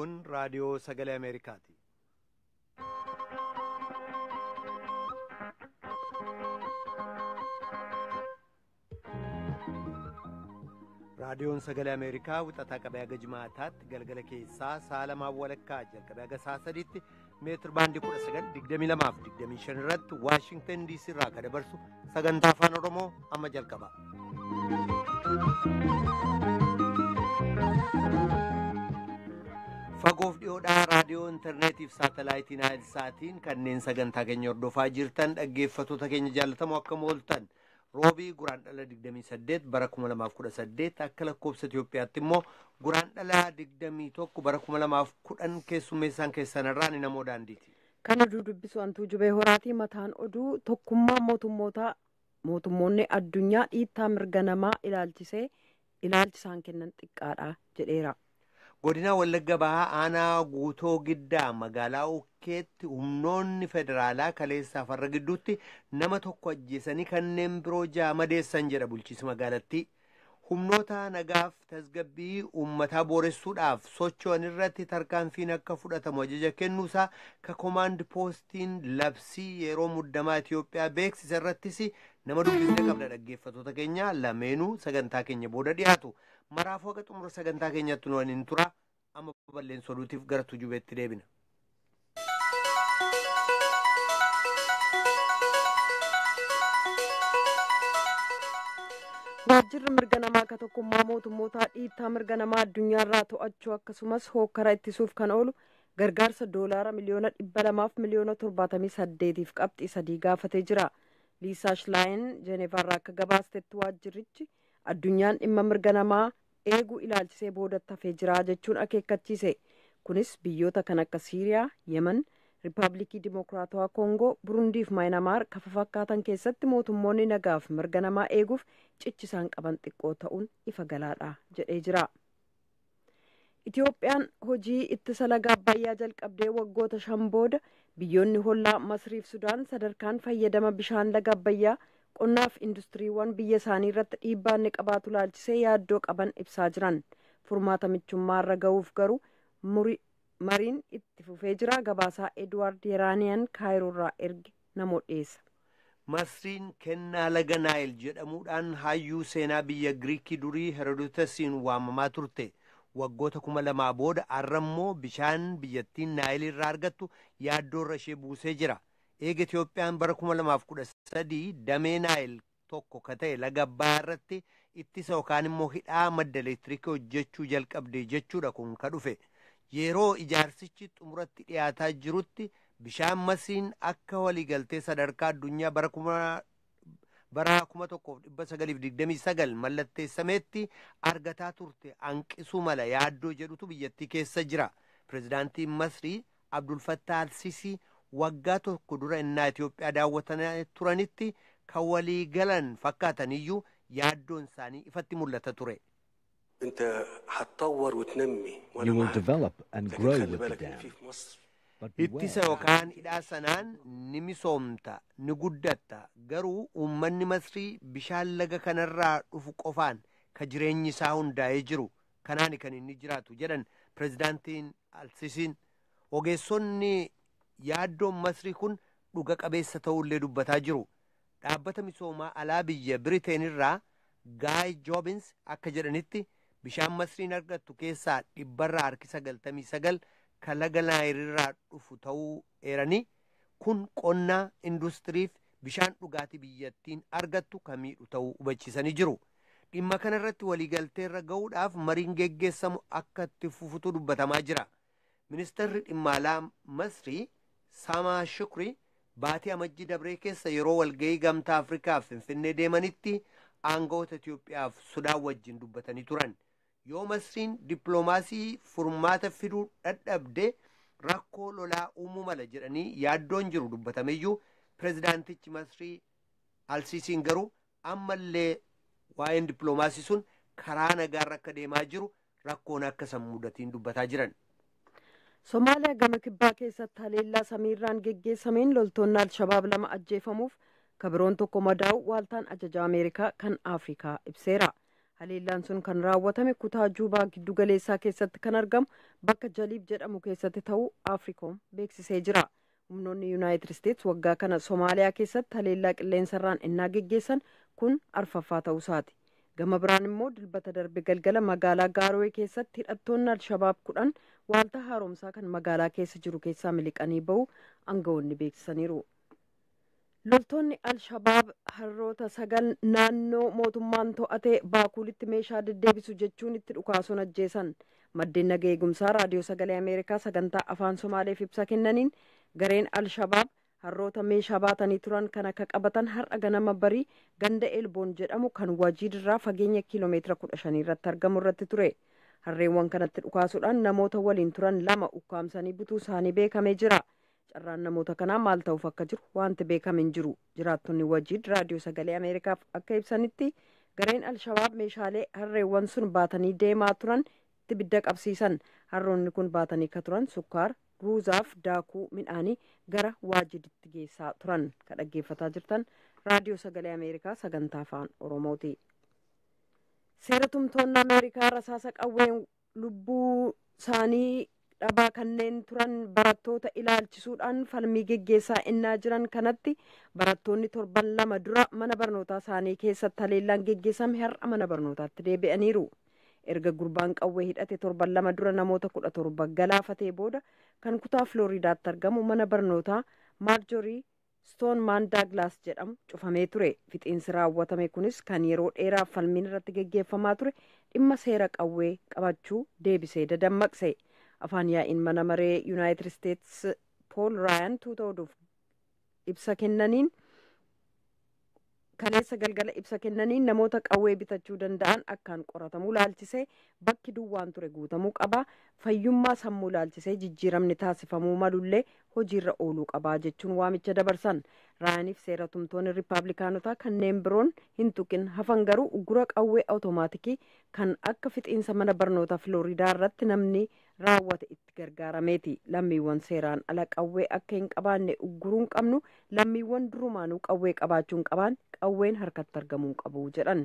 Kun raadiyoo sagalee Ameerikaati. Raadiyoon sagalee Ameerikaa wixataa qabee haga jimaataatti galgala keessaa sa'a lamaan walakkaa jalqabee haga sa'a sadiitti meetir baandii kudha sagal digdamii lamaaf digdamii shan irratti Waashingtan diisii irraa kan dabarsu sagantaa afaan Oromoo amma jalqaba. Fagoof dhiyoodhaa raadiyoo intarneetiif saatalaayitiin saatiin kanneen sagantaa keenya hordofaa jirtan dhaggeeffattoota keenya jaallatamoo akkam ooltan. roobii guraan dhala 28 bara 2018 akka lakkoofsa Itoophiyaatti immoo guraan dhala 21 bara 2010 keessummeessaan keessanirraa ni namoo daandiiti. Kan oduu dubbisu antuu jubee horaatii mataan oduu tokkummaa mootummoota mootummoonni addunyaa dhiittaa mirga namaa ilaalchisee ilaalchisaan kennan xiqqaadha jedheera. godina wallagga bahaa aanaa guutoo giddaa magaalaa ukkeetti humnoonni federaalaa kaleessaa farra gidduutti nama tokko ajjeesanii kanneen biroo ja'a madeessan jedha bulchiinsi magaalattii humnoota nagaaf tasgabbii uummataa booressuudhaaf socho'an irratti tarkaanfiin akka fudhatamu ajaja kennuusaa ka koomaand poostiin labsii yeroo muddamaa Itoophiyaa beeksisa irrattis nama dubbisne qabda dhaggeeffattoota keenya lameenuu sagantaa keenya booda dhiyaatu. maraafuu haqa xumura sagantaa keenyatti nu waliin tura amma balleessa oduutiif gara tujubeetti deebina. waajjirri mirga namaa akka tokkummaa mootummootaa dhiittaa mirga namaa addunyaarraa to'achuu akkasumas hookkara ittisuuf kan oolu gargaarsa doolaara miliyoona dhibba lamaaf miliyoona torbaatamii saddeetiif qabxii sadii gaafatee jira liisaa shilaayin jeeneevaarraa akka gabaastetti waajjirrichi addunyaan dhimma mirga namaa eeguu ilaalchisee boodatti hafee jira jechuun akeekkachiise kunis biyyoota kan akka siiriyaa yemen riippaabilikii dimokiraatawaa koongoo burundiif maayinamaar kafa fakkaatan keessatti mootummoonni nagaaf mirga namaa eeguuf cichisaan qaban xiqqoo ta'uun ifa galaadha jedhee jira itiyoophiyaan hojii ittisa laga abbayyaa jalqabdee waggoota shan booda biyyoonni hollaa masriif sudaan sadarkaan fayyadama bishaan laga abbayyaa qonnaaf industiriiwwan biyya isaanii irratti dhiibbaa inni qabaatu laalchisee yaaddoo qaban ibsaa jiran furmaata michummaarra ga'uuf garuu mariin itti fufee jira gabaasaa edwaard yeraaniyan kaayiroorraa erge namoo dhiyeessa. masriin kennaa laga naayil jedhamuudhaan hayyuu seenaa biyya giriikii durii herodotasiin waamamaa turte waggoota kuma lamaa booda arrammoo bishaan biyyattiin naayil irraa argattu yaaddoorra ishee buusee jira. eega Itiyoophiyaan bara kuma lamaaf kudha sadii damee naayil tokko ka ta'e laga abbayyaa irratti ittisa yookaan immoo hidhaa madda elektiriikii hojjechuu jalqabde jechuudha kun ka dhufe yeroo ijaarsichi xumuratti dhiyaataa jirutti bishaan masriin akka waliigaltee sadarkaa addunyaa bara kuma bara kuma tokkoof dhibba sagaliif digdamii sagal mallatteessameetti argataa turte hanqisuu mala yaaddoo jedhutu biyyattii keessa jira pirezidaantiin masrii abdulfattaa alsisii waggaa tokko dura innaa Itoophiyaa daawwatanii turanitti kan walii galan fakkaataniyyuu yaaddoon isaanii ifatti mul'ata ture. You will develop and grow with the dam. But Ittisa yookaan hidhaa sanaan ni misoomta ni guddatta garuu uummanni masrii bishaan laga kanarraa dhufu qofaan ka jireenyi isaa hundaa'ee jiru kanaani kan inni jiraatu jedhan pirezidaantiin alsisiin ogeessonni yaaddoon masrii kun dhuga qabeessa ta'ullee dubbataa jiru dhaabbata misoomaa alaa biyya biriteen irraa gaay joobins akka jedhanitti bishaan masriin argattu keessaa dhibbarraa harki sagaltamii sagal kan laga naayilirraa dhufu ta'uu eeranii kun qonnaa industiriif bishaan dhugaatii biyyattiin argattu kan miidhu ta'uu hubachiisanii jiru dhimma kanarratti waliigalteerra ga'uudhaaf mariin geggeessamu akka itti fufutu dubbatamaa jira ministeerri dhimma alaa masrii Samaa Shukri baatii amajjii dabree keessa yeroo walga'ii gamtaa Afrikaaf Finfinnee deemanitti aangawoota Itoophiyaaf Sudaan wajjin dubbatanii turan. Yoo Masriin dippiloomaasii furmaata fiduu dadhabde rakkoo lolaa uumuu mala jedhanii yaaddoon jiru dubbatameyyuu pirezidaantichi Masrii Alsiisiin garuu ammallee waa'een dippiloomaasii sun karaa nagaarra akka deemaa jiru rakkoon akka san mudatiin dubbataa jiran. somaaliyaa gama kibbaa keessatti haleellaa samiirraan geggeessameen loltoonni alshabaab lama ajjeefamuuf kabiroon tokko madaa'u waaltaan ajaja ameerikaa kan afrikaa ibseera haleellaan sun kan raawwatame kutaa juubaa giddu galeessaa keessatti kan argamu bakka jaliib jedhamu keessatti ta'uu afriikoom beeksisee jira humnoonni yuunaayitid isteets waggaa kana soomaaliyaa keessatti haleellaa qilleensarraan innaa geggeessan kun arfaffaa ta'uusaati gama biraan immoo dilbata darbe galgala magaalaa gaarowee keessatti hidhattoonni alshabaab kudhan waaltaa haaromsaa kan magaalaa keessa jiru keessaa miliqanii ba'u aangawoonni beeksisaniiru loltoonni alshabaab harroota sagal naannoo mootummaan to'atee baakuulitti meeshaa deddeebisu jechuun itti dhukaasuun ajjeesan maddeen naga eegumsaa raadiyoo sagalee ameerikaa sagantaa afaan somaaleef ibsa kennaniin gareen alshabaab harroota meeshaa baatanii turan kan akka qabatan har'a ganama barii ganda eelboon jedhamu kan wajiidirraa fageenya kiiloomeetira kudha shanii irratti argamu irratti ture harreewwan kanatti dhukaasuudhaan namoota waliin turan lama ukkaamsanii butuu isaanii beekamee jira carraan namoota kanaa maal ta'uuf akka jiru wanti beekame hin jiru jiraattonni wajiid raadiyoo sagalee ameerikaaf akka ibsanitti gareen alshabaab meeshaalee harreewwan sun baatanii deemaa turan itti bidda qabsiisan harroonni kun baatanii ka turan sukkaara ruuzaaf daakuu midhaanii gara waajiditti geessaa turan ka dhaggeeffataa jirtan raadiyoo sagalee ameerikaa sagantaa afaan oromooti seera tumtoonni ameerikaa rasaasa qawween lubbuu isaanii dhabaa kanneen turan barattoota ilaalchisuudhaan falmii geggeessaa innaa jiran kanatti barattoonni torban lama dura mana barnootaa isaanii keessatti haleellaan geggeessame har'a mana barnootaatti deebi'aniiru erga gurbaan qawwee hidhate torban lama dura namoota kudha torba galaafatee booda kan kutaa filooriidaatti argamu mana barnootaa maarjorii stoonmaan daaglaas jedhamu cufamee ture fixiinsi raawwatame kunis kan yeroo dheeraaf falmiin irratti geggeeffamaa ture dhimma seera qawwee qabachuu deebisee dadammaqse afaan yaa'iin mana maree yuunaayitid isteets pool raayan tuuta oduuf ibsa kennaniin kaleessa galgala ibsa kennaniin namoota qawwee bitachuu danda'an akkaan qoratamuu laalchisee bakki duwwaan ture guutamuu qabaa fayyummaa sammuu laalchisee jijjiiramni taasifamuu malullee hojiirra ooluu qabaa jechuun waamicha dabarsan raayaniif seera tumtoonni riippaabilikaanotaa kanneen biroon hin tuqin hafan garuu uggura qawwee awutomaatikii kan akka fixiinsa mana barnoota filooriidaa irratti namni raawwate itti gargaarameeti lammiiwwan seeraan ala qawwee akka hin qabaanne ugguruun qabnu lammiiwwan durumaanuu qawwee qabaachuu hin qabaan qawween harkatti argamuu qabu jedhan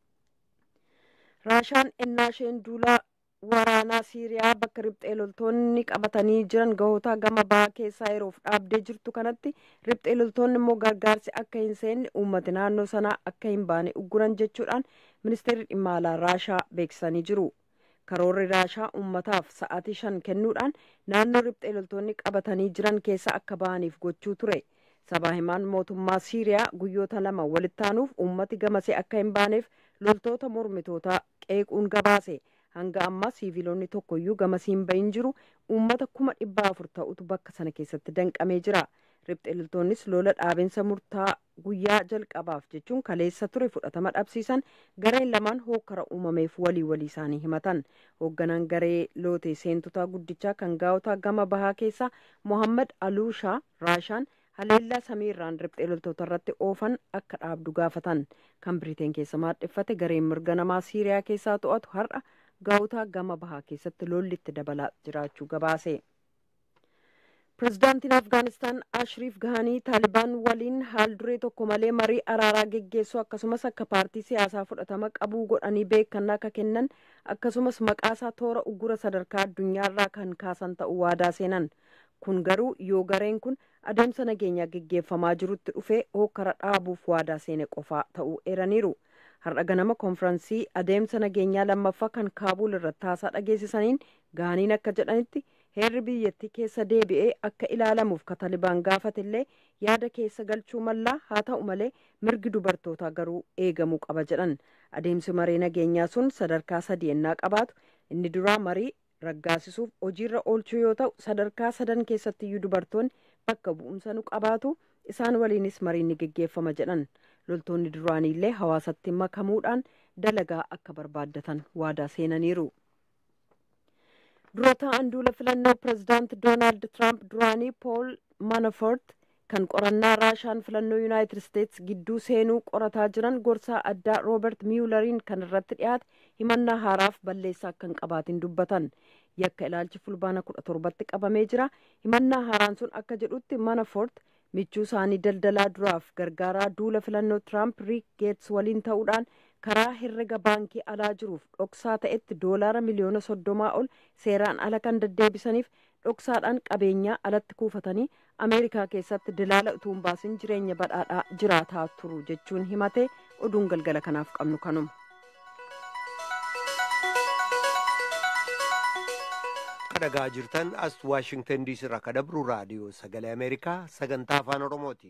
raashaan ennaa isheen duulaa waraanaa siiriyaa bakka riphxee loltoonni qabatanii jiran gahoota gama bahaa keessaa yeroof dhaabdee jirtu kanatti riphxee loltoonni immoo gargaarsi akka hin seenne uummati naannoo sanaa akka hin baane ugguran jechuudhaan ministeerri dhimma alaa raashaa beeksisanii jiru karoorri raashaa uummataaf sa'aatii shan kennuudhaan naannoo riphxee loltoonni qabatanii jiran keessa akka bahaniif gochuu ture sabaa himaan mootummaa siiriyaa guyyoota lama walittaanuuf uummati gamasee akka hin baaneef loltoota mormitootaa qeequun gabaase hanga ammaa siiviloonni tokkoyyuu gamasii hin bahin jiru uummata kuma dhibba afur ta'utu bakka sana keessatti danqamee jira riphxee loltoonnis lola dhaabinsa murtaa guyyaa jalqabaaf jechuun kaleessa ture fudhatama dhabsiisan gareen lamaan hookkara uumameef walii walii isaanii himatan hoogganaan garee lootee seentotaa guddichaa kan gaa'otaa gama bahaa keessaa mohammad aluushaa raashaan haleellaa samiirraan riphxee loltoota irratti oofan akka dhaabdu gaafatan kan biriteen keessa maadheffate gareen mirga namaa siiriyaa keessaa to'atu har'a gaa'otaa gama bahaa keessatti lolli itti dabalaa jiraachuu gabaase. pirezidaantiin afgaanistaan ashriif gahanii taalibaan waliin haal duree tokko malee marii araaraa geggeessuu akkasumas akka paartii siyaasaa fudhatama qabuu godhanii beekannaa akka kennan akkasumas maqaasaa toora uggura sadarkaa addunyaarraa kan kaasan ta'uu waadaa seenan kun garuu yoo gareen kun adeemsa nageenyaa geggeeffamaa jirutti dhufee hookkara dhaabuuf waadaa seene qofaa ta'uu eeraniiru har'a ganama konfiraansii adeemsa nageenyaa lammaffaa kan kaabuul irratti haasaa dhageessisaniin gahaniin akka jedhanitti heerri biyyattii keessa deebi'ee akka ilaalamuuf ka taalibaan gaafatillee yaada keessa galchuu mallaa haa ta'u malee mirgi dubartootaa garuu eegamuu qaba jedhan adeemsi marii nageenyaa sun sadarkaa sadii ennaa qabaatu inni duraa marii raggaasisuuf hojiirra oolchuu yoo ta'u sadarkaa sadan keessattiyyuu dubartoonni bakka bu'umsa nu qabaatu isaan waliinis mariin ni geggeeffama jedhan loltoonni duraaniillee hawaasatti makamuudhaan dalagaa akka barbaaddatan waadaa seenaniiru. dura ta'an duula filannoo pirezidaant doonaald tiraamp duraanii pool manafort kan qorannaa raashaan filannoo yuunaayitid isteets gidduu seenuu qorataa jiran gorsaa addaa roobert miyulariin kan irratti dhiyaate himannaa haaraaf balleessaa akka hin qabaatin dubbatan yakka ilaalchi fulbaana kudha torbatti qabamee jira himannaa haaraan sun akka jedhutti manafort michuu isaanii daldalaa duraaf gargaaraa duula filannoo tiraamp riik geets waliin ta'uudhaan karaa herrega baankii alaa jiruuf dhoksaa ta'etti doolaara miliyoona soddomaa ol seeraan ala kan deddeebisaniif dhoksaadhaan qabeenyaa alatti kuufatanii ameerikaa keessatti dilaala utuu hin baasin jireenya badhaadhaa jiraataa turu jechuun himate oduun galgala kanaaf qabnu kanuma. dhagaa jirtan as waashingtan diisii irraa kadabru raadiyoo sagalee ameerikaa sagantaa afaan oromooti.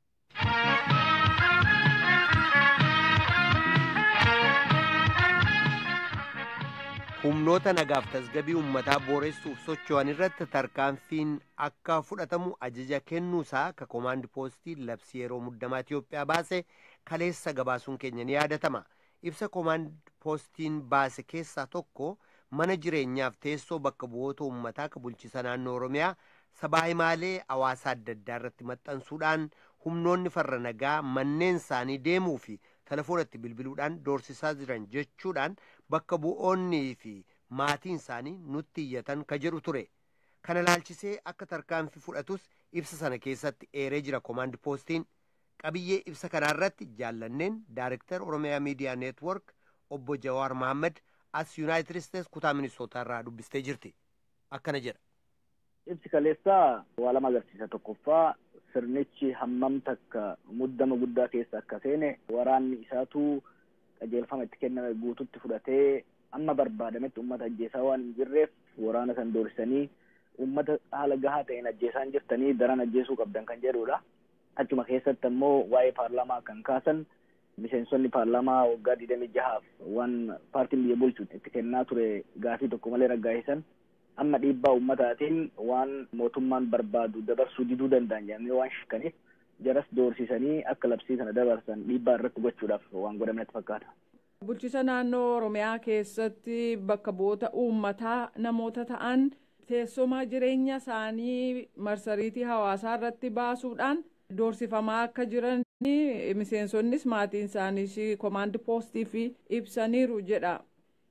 humnoota nagaaf tasgabii uummataa booressuuf socho'an irratti tarkaanfiin akka fudhatamu ajaja kennuusaa ka koomaandi poostii labsii yeroo muddamaa Itiyoophiyaa baase kaleessa gabaasuun keenya ni yaadatama. Ibsa koomaandi poostiin baase keessaa tokko mana jireenyaaf teessoo bakka bu'oota uummataa ka bulchisa naannoo Oromiyaa sabaa himaalee hawaasaa adda addaa irratti maxxansuudhaan humnoonni farra nagaa manneen isaanii deemuu fi telefoonatti bilbiluudhaan doorsisaa jiran jechuudhaan bakka bu'oonnii fi maatiin isaanii nutti iyyatan ka jedhu ture. Kana laalchisee akka tarkaanfii fudhatus ibsa sana keessatti eeree jira koomaandi poostiin. Qabiyyee ibsa kanaarratti jaallanneen Daayirektar Oromiyaa Miidiyaa Neetwork obbo Jawaar Mohaammed as Yuunaayitid Isteets kutaa Minisootaa irraa dubbistee jirti. Akkana jedha. Ibsi kaleessaa waa lama agarsiisa tokkoffaa sirnichi hammam takka muddama guddaa keessa akka seene waraanni isaatu qajeelfama itti kenname guututti fudhatee amma barbaadametti uummata ajjeesaa waan hin jirreef waraana san doorsisanii uummata haala gahaa ta'een ajjeesaa hin jirtanii daran ajjeesuu qabdan kan jedhudha. Achuma keessatti ammoo waa'ee paarlaamaa kan kaasan miseensonni paarlaamaa waggaa digdamii jahaaf waan paartiin biyya bulchu itti kennaa ture gaafii tokko malee raggaa'isan amma dhiibbaa uummataatiin waan mootummaan barbaadu dabarsuu diduu danda'an jedhamee waan shakkaniif jaras doorsisanii akka labsii sana dabarsan dhiibbaa irratti gochuudhaaf waan godhametti fakkaata. Bulchisa naannoo Oromiyaa keessatti bakka bu'oota uummataa namoota ta'an teessuma jireenya isaanii marsariitii hawaasaa irratti baasuudhaan doorsifamaa akka jiran miseensonnis maatiin isaaniis koomaandi poostiif ibsaniiru jedha.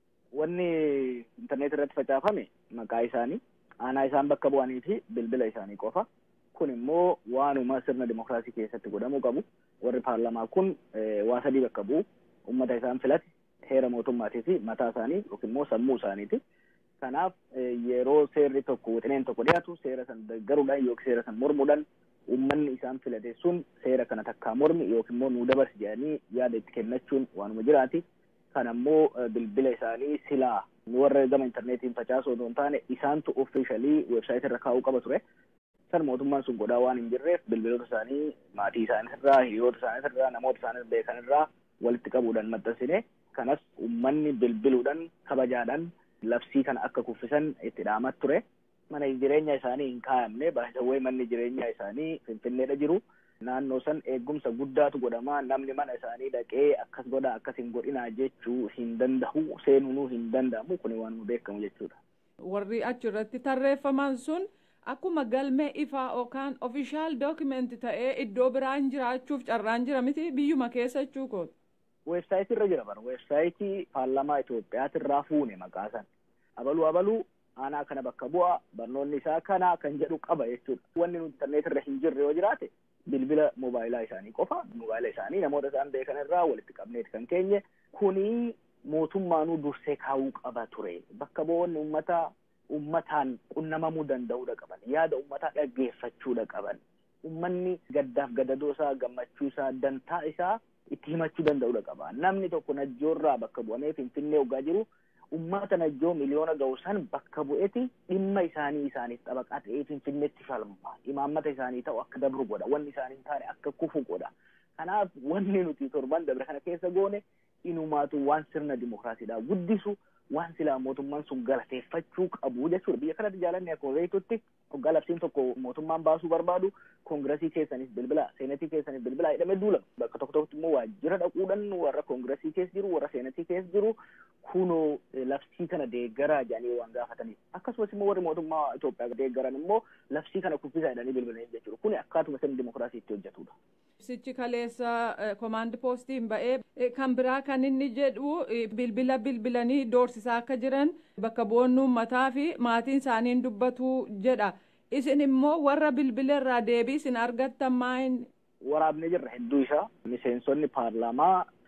Wanni intarneet irratti facaafame maqaa isaanii aanaa isaan bakka bu'anii fi bilbila isaanii qofa. Kun immoo waanuma sirna dimokiraasii keessatti godhamuu qabu. Warri paarlamaa kun waa sadii bakka bu'u. Uummata isaan filate heera mootummaatii fi mataa isaanii yookiin immoo sammuu isaaniiti. Kanaaf yeroo seerri tokko wixineen tokko dhiyaatu seera san deeggaruudhaan yookiin seera san mormuudhaan uummanni isaan filate sun seera kana takkaa mormi yookiin immoo nuu dabarsi jedhanii yaada itti kennachuun waanuma jiraati. Kan ammoo bilbila isaanii silaa warra gama intarneetiin facaasuu osoo hin taane isaantu offiishalii weebsaayitii irra kaa'uu qaba ture. San mootummaan sun godhaa waan hin jirreef bilbiloota isaanii maatii isaaniirraa hiriyoota isaaniirraa namoota isaanii beekanirraa walitti qabuudhaan maxxansine kanas uummanni bilbiluudhaan kabajaadhaan labsii kana akka kuffisan itti dhaamat ture. Mana jireenya isaanii hin kaa'amne baay'isawwan manni jireenyaa isaanii finfinneedha jiru. Naannoo san eegumsa guddaatu godhama namni mana isaanii dhaqee akkas godha akkas hin godhinaa jechuu hin danda'u seenuunuu hin danda'amu kun waanuma beekamu jechuudha. Warri achirratti tarreeffaman sun akkuma galmee ifaa yookaan ofishaal dookimeenti ta'ee iddoo biraan jiraachuuf carraan jira miti biyyuma keessa jechuu kooti. Weebsaayitii irra jira bara weebsaayitii paarlamaa Itoophiyaatirraa fuune maqaa san abaluu abaluu aanaa kana bakka bu'a barnoonni isaa kana kan jedhu qaba jechuudha. Wanni nuti interneet irra hin jirre yoo jiraate bilbila mobaayilaa isaanii qofa mobaayila isaanii namoota isaan beekan irraa walitti qabneeti kan keenye kuni mootummaanuu dursee kaa'uu qaba ture bakka bu'oonni uummataa uummataan qunnamamuu danda'uudha qaban yaada uummataa dhaggeeffachuudha qaban uummanni gaddaaf gadadoo isaa gammachuu isaa dantaa isaa itti himachuu danda'uudha qaba namni tokko najjoorraa bakka bu'amee finfinnee hoggaa jiru ummata najjoo miliyoona ga'u san bakka bu'eeti dhimma isaanii isaaniif xabaqaa ta'ee finfinneetti falma imaammata isaanii ta'u akka dabru godha wanni isaanii hin taane akka kufu godha kanaaf wanni nuti torban dabre kana keessa goone inumaatu waan sirna dimokiraasiidhaa guddisu waan silaa mootummaan sun galateeffachuu qabu jechuudha biyya kanatti jaalanni akkuma beektutti hoggaa labsiin tokko mootummaan baasuu barbaadu koongiresii keessanis bilbila seenatii keessanis bilbila jedhamee duulama bakka tokko tokkotti immoo waajjira dhaquudhaan warra koongiresii keessa jiru warra seenatii keessa jiru kunoo labsii kana deeggaraa jedhanii waan gaafataniif akkasumas immoo warri mootummaa Itoophiyaa deeggaran immoo labsii kana kuffisaa jedhanii bilbilanii jechuudha kuni akkaatuma sirni dimokiraasii itti hojjetudha. Ibsichi kaleessa koomaandi poostiin ba'ee kan biraa kan inni jedhu bilbila bilbilanii doorsisaa akka jiran bakka bu'oonni uummataa fi maatiin isaaniin dubbatu jedha. Isin immoo warra bilbila irraa deebii isin argattan maayin? Waraabnee jirra hedduu isaa miseensonni paarlaamaa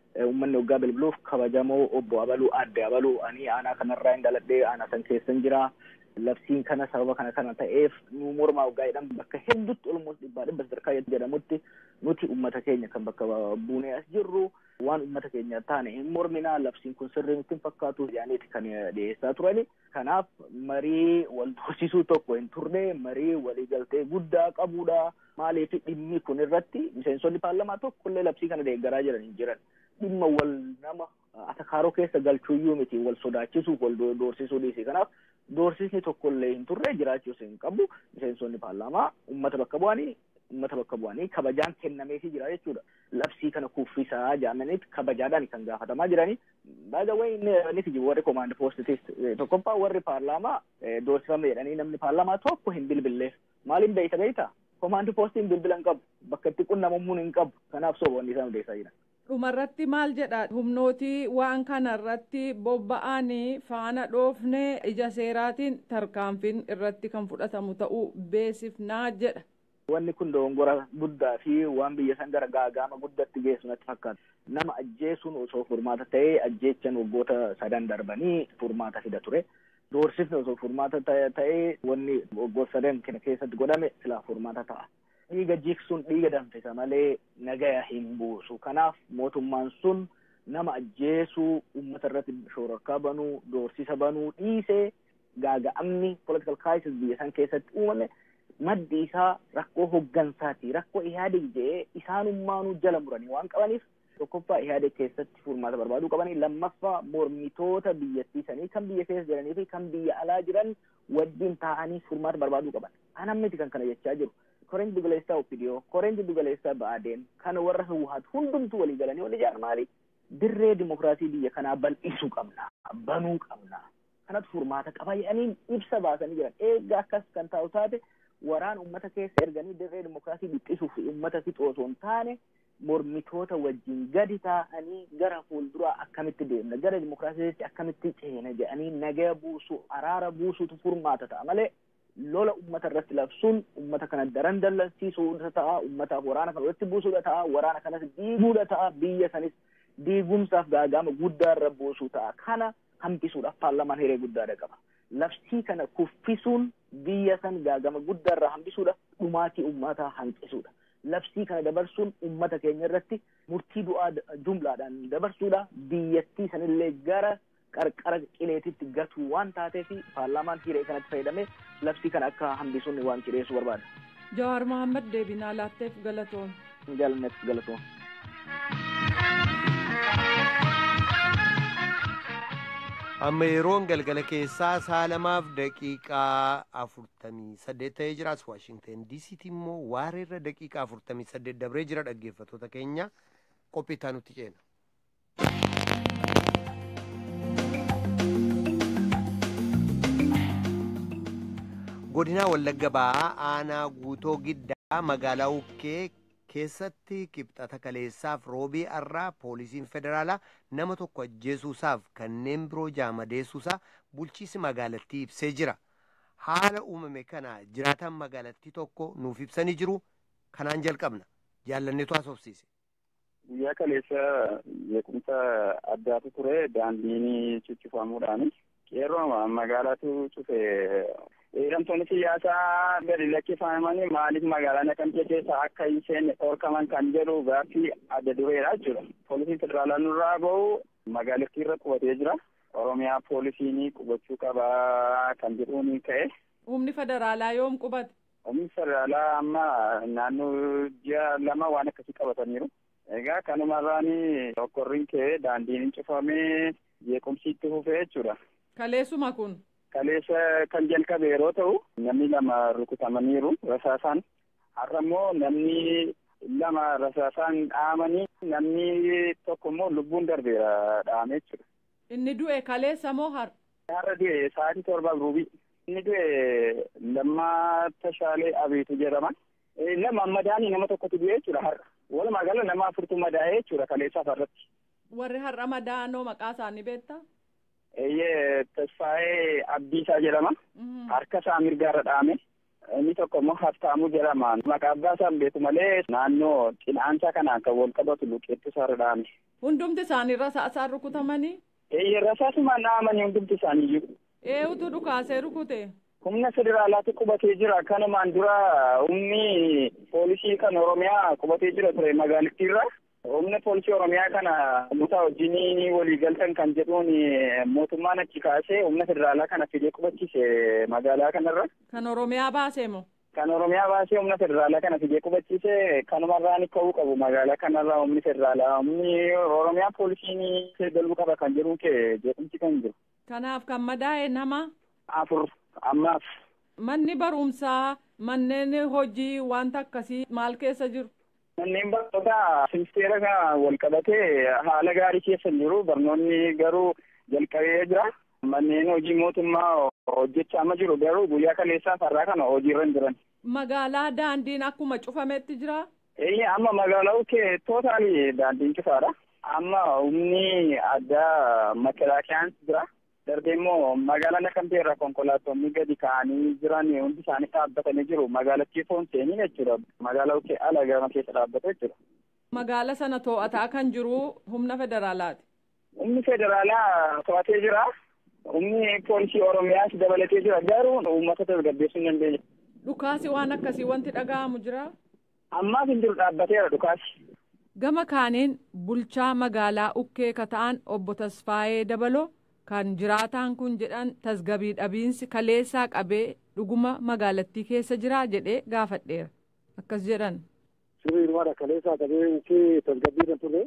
uummanni waggaa bilbiluuf kabajamoo obbo Abaluu adde Abaluu ani aanaa kanarraa hin dhaladhee aanaa san keessan jira. Labsiin kana sababa kana kana ta'eef nu mormaa waggaa jedhamu bakka hedduutti olmoos dhibbaa dhibba sadarkaa jedhamutti nuti uummata keenya kan bakka buunee as jirru waan uummata keenya taane hin morminaa labsiin kun sirrii nutti hin fakkaatu jedhaniiti kan dhiyeessaa turani. Kanaaf marii wal dorsiisuu tokko hin turre marii waliigaltee guddaa qabudha. Maaliif dhimmi kun irratti miseensonni paarlamaa tokkollee labsii kana deeggaraa jiran hin jiran. Dhimma wal nama atakaaroo keessa galchuuyyuu miti wal sodaachisuuf wal doorsisuu dhiisi. Kanaaf doorsisni tokkollee hin turre jiraachuus hin qabu. Miseensonni paarlaamaa uummata bakka bu'anii uummata bakka bu'anii kabajaan kennameefii jira jechuudha. Labsii kana kuffisaa jedhamaniit kabajaadhaan kan gaafatamaa jiranii. Baaga wayi inni jiru warri komaandi poostitis tokkoffaa warri paarlaamaa doorsifame jedhanii namni paarlaamaa tokko hin bilbilleef. Maaliin beeyta beeyta? Komaandi poostiin bilbila hin qabu. Bakka itti qunnamamuu hin qabu. Kanaaf soboonni isaan odeessaa jiran. dhumarratti maal jedha humnootii waan kanarratti bobba'anii faana dhoofne ija seeraatiin tarkaanfiin irratti kan fudhatamu ta'uu beesifnaa jedha. Wanni kun dogongora guddaa fi waan biyya san gara gaagama guddatti geessu natti fakkaata. Nama ajjeesuun osoo furmaata ta'ee ajjeechan waggoota sadan darbanii furmaata fida ture. Doorsifni osoo furmaata ta'ee wanni waggoota sadan kana keessatti godhame silaa furmaata ta'a. Dhiiga jiksuun dhiiga danfisa malee nagaya hin buusu. Kanaaf mootummaan sun nama ajjeesuu uummata irratti shororkaa banuu doorsisa banuu dhiisee gaaga'amni political crisis biyya san keessatti uumame maddi isaa rakkoo hoggansaati rakkoo ihaadeg jedhee isaanummaanuu jala muranii waan qabaniif tokkoffaa ihaadeg keessatti furmaata barbaaduu qabanii lammaffaa mormitoota biyyattii sanii kan biyya keessa jiranii fi kan biyya alaa jiran wajjin taa'anii furmaata barbaaduu qaban anammiti kan kana jechaa jiru koreen dugaleessaa opidiyoo koreen dugaleessaa ba'aadeen kana warra hawwaatu hundumtu walii galanii wal ijaaran maali dirree dimokiraasii biyya kanaa bal'isuu qabna banuu qabna kanatu furmaata qaba jedhanii ibsa baasanii jiran eegga akkas kan taa'u taate waraan ummata keessa erganii dirree dimokiraasii dhiphisuuf ummata fixu osoo hin taane mormitoota wajjin gadi taa'anii gara fuulduraa akkamitti deemna gara dimokiraasiitti akkamitti ceena jedhanii nagaya buusuu araara buusuutu furmaata ta'a malee lola ummata irratti labsuun ummata kana daran dallansiisuudha ta'a ummataaf waraana kana walitti buusuudha ta'a waraana kanas diiguudha ta'a biyya sanis diigumsaaf gaagama guddaa irra buusuu ta'a kana hambisuudhaaf paarlamaan hiree guddaadha qaba. labsii kana kuffisuun biyya san gaagama guddaa irraa hambisuudha dhumaatii ummataa hanqisuudha labsii kana dabarsuun ummata keenya irratti murtii du'aa jumlaadhaan dabarsuudha biyyattii sanillee gara qarqara qileetitti gatuu waan taateef paarlaamaan hiree kanatti fayyadamee labsii kana akka hambisuun waan cireessuu barbaada. Jawaar Mohaammed deebinaa laatteef galatoom. Galmeef galatoom. amma yeroon galgala keessaa saalamaaf daqiiqaa afurtamii saddeet ta'ee jiraas waashingten diisiitti immoo waareerra daqiiqaa afurtamii saddeet dabree jira dhaggeeffatoota keenya qophii itti nutti ceena. godinaa wallagga ba'aa aanaa guutoo giddaa magaalaa ukkee keessatti kibxata kaleessaaf roobii arraa poolisiin federaalaa nama tokko ajjeesuusaaf kanneen biroo jaamadeessuusaa bulchiisi magaalattii ibsee jira haala uumame kana jiraataan magaalattii tokko nuuf ibsanii jiru kanaan jalqabna jaallanneetu haasofsiise. guyyaa kaleessa beekumsa addaatu ture daandiin cuccifamuudhaan qeerroo magaalaatu cufe hidhamtoonni siyaasaa gadi lakkifamanii maaliif magaalaa naqamtee keessa akka hin seenne dhorkaman kan jedhu gaaffii adda dureedha jechuudha. Poolisiin federaalaa nurraa bahu magaalattii irra qubatee jira. Oromiyaa poolisiin qubachuu qabaa kan jedhuun ka'e. Humni federaalaa yoom qubate? Humni federaalaa amma naannoo ji'a lama waan akkasii qabataniiru. Egaa kanumarraan okkorriin ka'ee daandiin cufamee jeequmsi itti fufee jechuudha. Kaleessuma kun. Kaleessa kan jalqabe yeroo ta'u namni lama rukutamaniiru rasaasaan har'a immoo namni lama rasaasaan dhaamanii namni tokko immoo lubbuun darbeera dhaame jechuudha. Inni du'e kaleessa moo har'a? Har'a du'e sa'aatii torbaaf ruubii. Inni du'e Lammaa Tashaalee Abiitu jedhama. Lama madaanii nama tokkotu du'e jechuudha har'a. Walumaa gala nama afurtu madaa'ee jechuudha kaleessaaf har'atti. Warri har'a madaa'anoo maqaa isaanii beektaa? Eeyyee Tasfaayee Abdiisaa jedhama. Harka isaa mirgaarra dhaame. Inni tokko immoo Haftaamuu jedhama. Maqaa abbaa isaan beeku malee naannoo cinaacha kanaan kan wal qabatu luqeetti sararaame. Hundumti isaanii rasaasaan rukutamanii? Eeyyee rasaasumaan dhahamanii hundumti isaaniiyyuu. Eenyutu dhukaasee rukute? Humna federaalaatti qubatee jira. Kanumaan dura humni poolisii kan Oromiyaa qubatee jira ture magaalattiirra. Humna poolisii Oromiyaa kana mutaa wajjin walii galtan kan jedhuun mootummaan achi kaasee humna federaalaa kana fidee qubachiise magaalaa kanarra. Kan Oromiyaa baasee moo? Kan Oromiyaa baasee humna federaalaa kana fidee qubachiise kanumarraan ka'uu qabu magaalaa kanarraa humni federaalaa. Humni Oromiyaa poolisiin galuu qaba kan jedhuun kee jeequmsi kan jiru. Kanaaf kan madaa'e nama? Afur ammaaf. Manni barumsaa manneen hojii wanta akkasii maal keessa jiru? Manneen barnootaa ministeera kana wal qabatee haala gaarii keessa jiru. Barnoonni garuu jalqabee jira. Manneen hojii mootummaa hojjechaa ma jiru garuu guyyaa kaleessaa farraa kana hojiirra hin jiran. Magaalaa daandiin akkuma cufametti jira? Eeyyee amma magaalaa ukkee tootaali daandiin cufaadha. Amma humni addaa makalaakiyaan jira. Darbee immoo magaalaa Naqamtee irraa konkolaattonni gadi ka'anii jiran hundi isaanii dhaabbatanii jiru. Magaalattii foon seenii jechuudha. Magaalaa ukkee ala gama keessa dhaabbata jechuudha. Magaala sana to'ataa kan jiru humna federaalaati. Humni federaalaa to'atee jira. Humni poolisii Oromiyaas dabalatee jira. Garuu uummata tasgabbeessuu hin dandeenye. Dhukaasi waan akkasii wanti dhaga'amu jira. Ammaaf hin jiru dhaabbateera dhukaasi. Gama kaaniin bulchaa magaalaa Ukkee Kata'an obbo Tasfaayee Dabaloo kan jiraataan kun jedhan tasgabii dhabiinsi kaleessaa qabee dhuguma magaalattii keessa jira jedhee gaafadheera. Akkas jedhan. Sirrii dhumaadha kaleessaa qabee Ukkee tasgabbii kan turre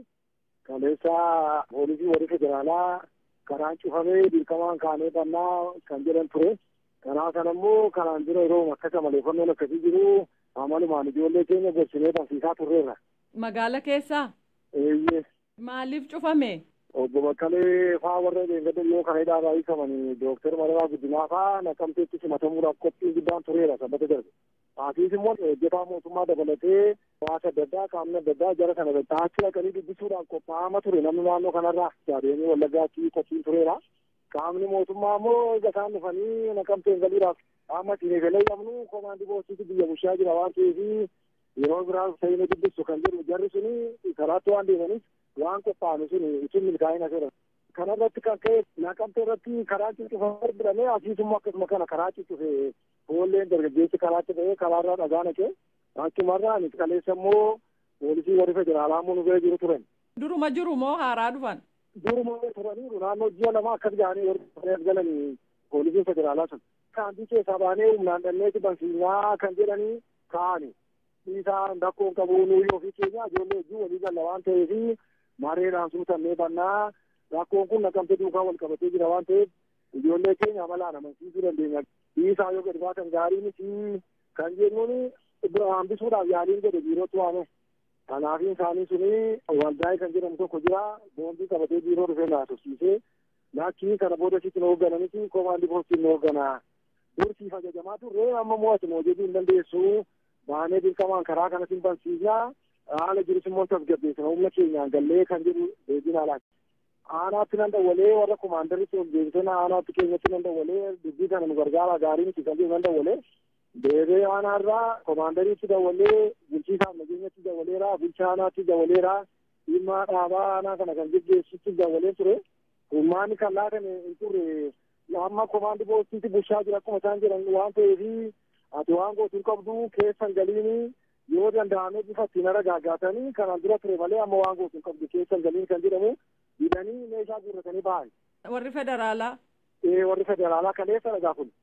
kaleessaa poolisii warri federaalaa karaan cufamee dirqamaan kaanee bannaa kan jedhan ture. Karaa kana immoo kanaan dura yeroo akkasa maleeffannoon akkasii jiru amalumaan ijoollee keenya gorsinee barsiisaa turreerra. Magaala keessaa? Eeyyee. Maaliif cufame? Obbo Bakkalee faa warra deeggardan yoo kana hidhaa baay'isamanii Dooktar Mararaa Guddinaa faa naqamteetti simatamuudhaaf qophiin guddaan tureera sabbata darbe. Haatiis immoo hojjetaa mootummaa dabalatee hawaasa adda addaa qaamni adda addaa jara kana achi dhaqanii dubbisuudhaaf qophaa'ama ture namni naannoo kanarraa jaadeenii wallaggaatti qophiin tureera. Qaamni mootummaa immoo egaa isaan dhufanii naqamteen galiidhaaf qaama ittiin eegalee qabnu komaandii boositti biyya bulchaa jira waan ta'eef yeroo biraa ta'inii dubbisu kan jedhu jarri suni karaatti waan deemanis waan qophaa'ame suni ittiin milkaa'ina jedha. Kanarratti kan ka'e naqamtee irratti karaa cuccufamee biramee asiisummoo akkasuma kana karaa cuccufe foolleen dargaggeessi karaatti ta'ee karaarraa dhagaa naqee achumarraan kaleessa immoo poolisii warri federaalaa immoo nu bira jiru turan. Duruma jiru moo haaraa dhufan? Duruma turaniiru naannoo ji'a lama akkas ga'anii warri galanii poolisiin federaalaa sun. Kaantii keessaa baanee humnaan dhanneeti bansiisaa kan jedhanii kaa'ani. Dhiisaan rakkoon qabu nuyi ofii keenya ijoollee wajjin walii galla waan ta'eef mareedhaan suutannee bannaa rakkoon kun naqamte duukaa wal qabatee jira waan ta'eef ijoollee keenya amalaan amansiisuu dandeenya. Dhiisaa yoo gadi baatan gaarii miti kan jennuun hambisuudhaaf yaaliin godhe biirootti waame. Kanaafiin isaanii suni waldaa'ee kan jedhamu tokko jira boondii qabatee biiroo dhufee naasofsiisee lakkii kana booda sitti nu hooggananitti komaandii poostiin nu hoogganaa. Dursiif ajajamaa turre amma mo'atu hojjetuu hin dandeessu baanee dirqamaan karaa kanatti hin barsiisnaa haala jirus immoo tasgabbeessina humna keenyaan gallee kan jedhu deebiin alaati. Aanaatti nan dawwalee warra komaandaritti ol deebisee aanaatti keenyatti nan dawwalee dubbii kana nu gargaara gaarii miti kan jedhu nan dawwalee deebee aanaarraa komaandariitti dawwalee bulchiisaaf nageenyatti dawwaleera bulchaa aanaatti dawwaleera dhimma dhaabaa aanaa kana kan geggeessutti dawwalee ture humnaanni kan laatame hin turre amma komaandi poostiitti bulchaa jira akkuma isaan jedhan waan ta'eef ati waan gootu qabdu keessan galiini yoo danda'ame bifa ittiin ara gaaggaatanii kanaan dura ture malee amma waan gootu qabdu keessan galiin kan jedhamu hidhanii meeshaa guurratanii ba'an. Warri federaalaa. Ee warri federaalaa kaleessa dhagaa kun.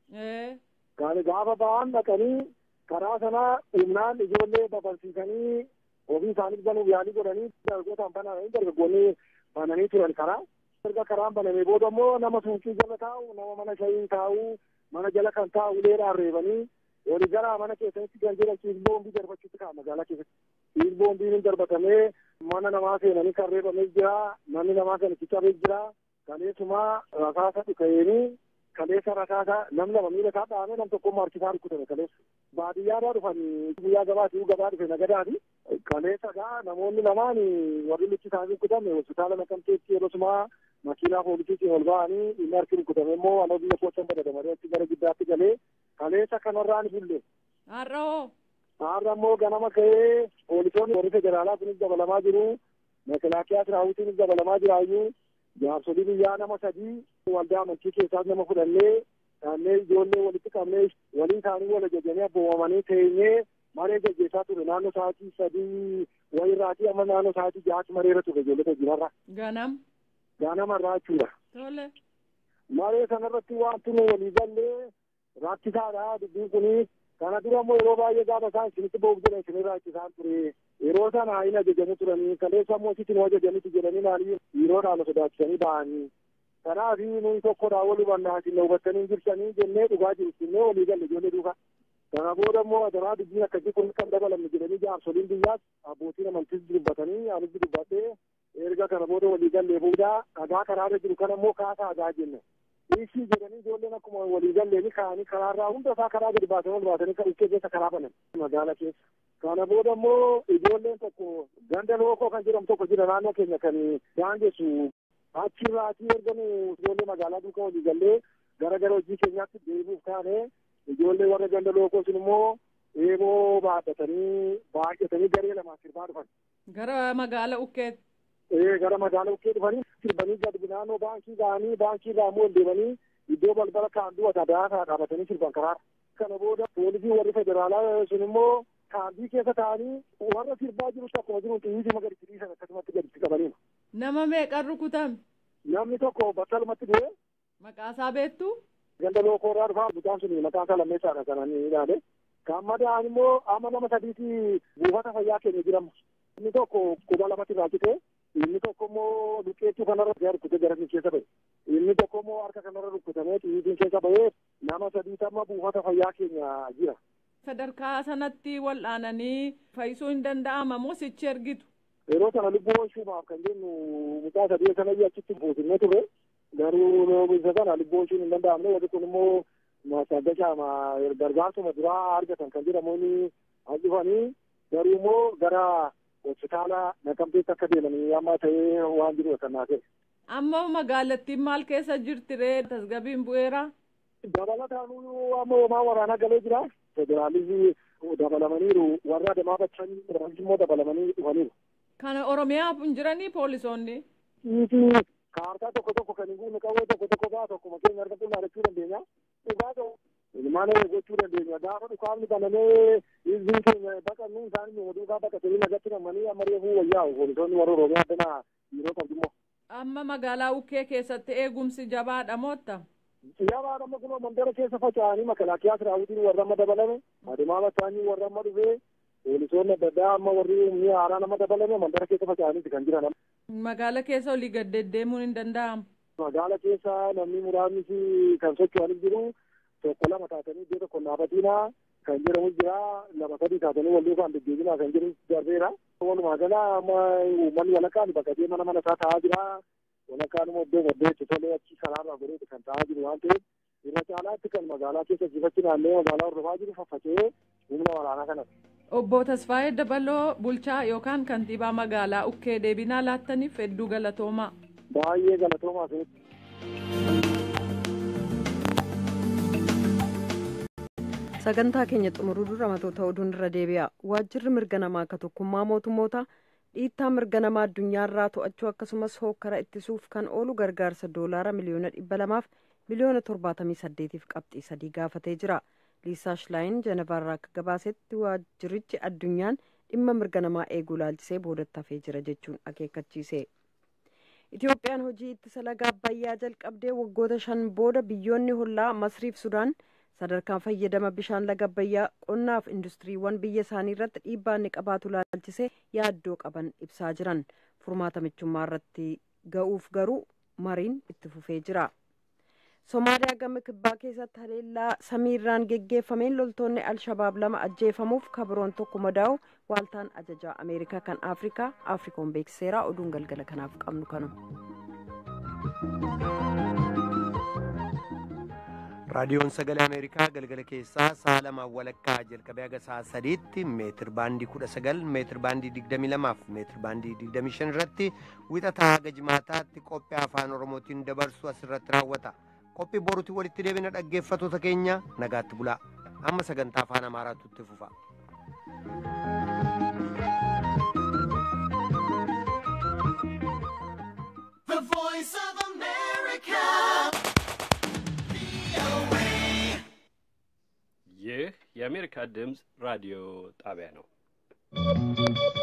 Gaafa ba'an dhaqanii karaa sanaa humnaan ijoollee babal'isiisanii ofii isaanii banuuf yaalii godhanii dargaggootaan bananii dargaggoonni bananii turan karaa. erga karaan banamee booda immoo nama suuqii jala taa'u nama mana shayii taa'u mana jala kan taa'u uleedhaan reebanii walii gara mana keessatti kan jedhan ciisboombii darbachuutti ka'a magaalaa keessatti ciisboombiin hin darbatamee mana namaa seenanii kan reebamee jira namni namaa kan itti cabee jira kaleessumaa rasaasa dhuka'eenii kaleessa rasaasa nam lama miila isaa dhahamee nam tokko harkisaa rukutame kaleessa baadiyyaadhaa dhufanii guyyaa gabaatii gabaa dhufe nagadaati kaleessa gaa namoonni lamaan warri lichi isaanii rukutame hospitaala naqamteetti yeroosumaa makiinaa poolisiitiin ol ba'anii inni harki rukutame immoo anoo biyya kootan badadamaree achi gara giddaatti galee kaleessa kanarraan bulle Har'a hoo? Har'a immoo ganama ka'ee poolisoonni warri federaalaa kunis dabalamaa jiru. Mekelaakiyaa siraawwitiinis dabalamaa jiraayyuu. Jaarsolii biyyaa nama sadii waldaa amantii keessaas nama fudhannee dhaannee ijoollee walitti qabnee walii isaanii wal ajajanii abboomamanii teenyee maree gaggeessaa ture naannoo sa'aatii sadii wayirraatii amma naannoo sa'aatii ja'aatti mareera ture ijoollota hojiimarra. Ganam. Ganamarraa jechuudha. Tole. Maree sanarratti wanti nu walii gallee rakkisaadha dubbiin kuni kana dura immoo yeroo baay'ee gaafa isaan isinitti ba'uuf jedhan isin rakkisaan ture yeroo sana hin ajajanii turanii kaleessa immoo sitti nu ajajanitti jedhanii naanii dhiiroodhaan sodaachisanii ba'anii kanaaf nuyi tokkodhaa wal hubannaa isin na hubattanii jirsanii jennee dhugaa jiru jennee walii galle ijoollee duuka kana booda immoo adaraa dubbiin akkasii kun kan dabalamne jedhanii jaarsoliin biyyaas abbootiin amantiis dubbatanii anis dubbattee erga kana booda walii gallee booda dhagaa karaarra jiru kana immoo kaasaa dhagaa jenne ishii jedhanii ijoolleen akkuma walii galleeni ka'anii karaarraa hunda isaa karaa gadi baasanii ol baasanii kan ukkee keessa karaa banan magaala keessa kana booda immoo ijoolleen tokko ganda lookoo kan jedhamu tokko jira naannoo keenya kan daangessu achirraatii erga nu ijoollee magaalaa duukaa walii gallee gara gara hojii keenyaatti deebi'uuf taane ijoollee warra ganda lookoo sun immoo eeboo baadhatanii baay'atanii garee lamaan sirbaa dhufan. Gara magaala ukkeetti. Ee gara magaala ukkee dhufanii sirbanii gadi naannoo baankii ga'anii baankii irraa immoo deemanii iddoo balbala kaanduu wata daasaa dhaabatanii sirban karaa. Kana booda poolisii warri federaalaa sun immoo kaandii keessa taa'anii warra sirbaa jiru akkuma jiru xiyyiitii magariitti dhiisan akkasumatti gaditti qabaniima. Nama meeqan rukutame? Namni tokko battalumatti du'e. Maqaasaa beektu? Ganda lookooraa dhufaa mucaan sun maqaan isaa lammeessaadha kan inni ilaale. Kan madaa'an immoo amma nama sadiiti buufata fayyaa keenya jiramu. Inni tokko quba lamatti raakite. Inni tokko immoo luqqeettuu kanarra gara rukkutee gara inni keessa ba'e. Inni tokko immoo harka kanarra rukkutamee xiyyiitiin keessa ba'ee nama sadiiti amma buufata fayyaa keenya jira. Sadarkaa sanatti wal'aananii fayyisuu hin danda'ama moo sichi ergitu? Yeroo sana lubbuu oolchuudhaaf kan jennu mucaa sadii sana achitti buusinnee ture. Garuu isa sana lubbuu oolchuun hin danda'amne warri kun immoo maasaggashaama gargaarsuma duraa argatan kan jedhamuun as dhufanii garuu immoo gara hospitaala naqamteetti akka deemanii amma ta'ee waan jiru kan naa ta'e. Amma magaalattiin maal keessa jirti ree tasgabiin bu'eera? Dabalataan amma homaa waraanaa galee jira. Federaalisii dabalamaniiru warra adamaa bachanii immoo dabalamanii dhufaniiru. Kana Oromiyaa hin jiranii poolisoonni? Dhiitii kaartaa tokko tokko kan hin guunne qawwee tokko tokko baa tokko makeenya harka qullaa jechuu dandeenya. Dhugaa ta'u ilmaan gochuu dandeenya. Gaafa dhukaafni banamee hizbiin keenya baqannu isaan nu duukaa baqatanii nagatti namanii amma reefuu wayyaa'u poolisoonni warra Oromiyaa addana yeroo qabdu immoo. Amma magaalaa Ukkee keessatti eegumsi jabaadha mootta? Jabaadha amma kunoo mandara keessa faca'anii makalaakiyaa siraawwitiin warra amma dabalame adeemaa bataanii warra amma dhufee poolisoonni adda addaa amma warri humni haaraa nama dabalame mandara keessa faca'aniiti kan jiran. Magaala keessa olii gad deddeemuun hin danda'amu. Magaala keessa namni muraasni kan socho'anis jiru tokko lama taatanii iddoo tokko dhaabatiinaa kan jedhamu jira lama sadii taatanii wal duukaan deddeebinaa kan jiru darbeera. Walumaa gala amma uummanni walakkaan bakka deema nama mana isaa taa'aa jira. Walakkaan immoo iddoo maddee itti tolee achi karaarraa godhee kan taa'aa jiru waan ta'eef irra caalaatti kan magaalaa keessa jifachi naannoo magaalaa hordofaa jiru faffacee humna waraanaa kanatti. Obbo Tasfaayee Dabaloo bulchaa yookaan kantiibaa magaalaa Ukkee deebinaa laattaniif hedduu galatoomaa. Baay'ee galatoomaa ta'etti. sagantaa keenya xumuruu dura matoota oduun irra deebi'a waajjirri mirga namaa akka tokkummaa mootummoota dhiittaa mirga namaa addunyaarraa to'achuu akkasumas hookkara ittisuuf kan oolu gargaarsa doolaara miliyoona dhibba lamaaf miliyoona torbaatamii saddeetiif qabxii sadii gaafatee jira liisaa shilaayin jenevaarraa akka gabaasetti waajjirichi addunyaan dhimma mirga namaa eeguu laalchisee boodatti hafee jira jechuun akeekkachiise. Itiyoophiyaan hojii ittisa laga abbayyaa jalqabdee waggoota shan booda biyyoonni hollaa masriif sudaan sadarkaan fayyadama bishaan laga abbayyaa qonnaaf industiriiwwan biyya isaanii irratti dhiibbaa inni qabaatu laalchisee yaaddoo qaban ibsaa jiran furmaata michummaa irratti ga'uuf garuu mariin itti fufee jira. Somaaliyaa gama kibbaa keessatti haleellaa samiirraan geggeeffameen loltoonni Alshabaab lama ajjeefamuuf kabiroon tokko madaa'u waaltaan ajajaa Ameerikaa kan Afrikaa Afrikoon beeksiseera oduun galgala kanaaf qabnu kanu. raadiyoon sagalee ameerikaa galgala keessaa sa'a lamaan walakkaa jalqabee haga sa'a sadiitti meetir baandii kudha sagal meetir baandii digdamii lamaaf meetir baandii digdamii shan irratti wixataa haga jimaataatti qophii afaan oromootiin dabarsu asirratti raawwata qophii boruutti walitti deebina dhaggeeffatoota keenya nagaatti bulaa. amma sagantaa afaan amaaraatu itti fufa. The voice of America. ይህ የአሜሪካ ድምፅ ራዲዮ ጣቢያ ነው።